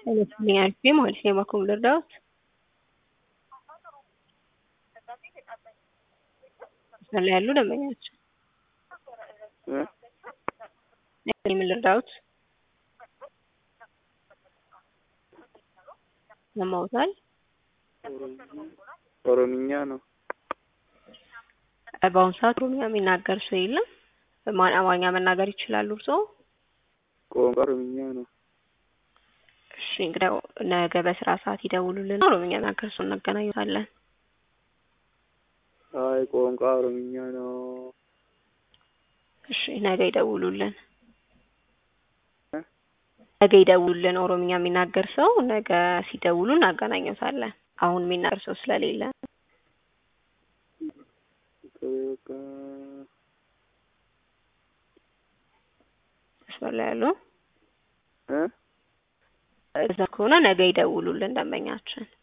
Telefoni argee maal ishee makuu danda'uut? Isaan ያሉ ደንበኛችን ምን ልርዳዎት? ሰማውታል? ኦሮምኛ ነው። በአሁኑ ሰዓት ኦሮምኛ የሚናገር ሰው የለም። ማን አማርኛ መናገር ይችላሉ እርስዎ? ቋንቋ ኦሮምኛ ነው። እሺ እንግዲያው ነገ በስራ ሰዓት ይደውሉልን። ኦሮምኛ የሚናገር ሰው እናገናኙታለን። አይ ቋንቋ ኦሮምኛ ነው። እሺ ነገ ይደውሉልን። እ? ነገ ይደውሉልን። ኦሮምኛ የሚናገር ሰው ነገ ሲደውሉ እናገናኘታለን። አሁን የሚናገር ሰው ስለሌለ በቃ መስመር ላይ ያሉ እ? እዛ ከሆነ ነገ ይደውሉልን ደንበኛችን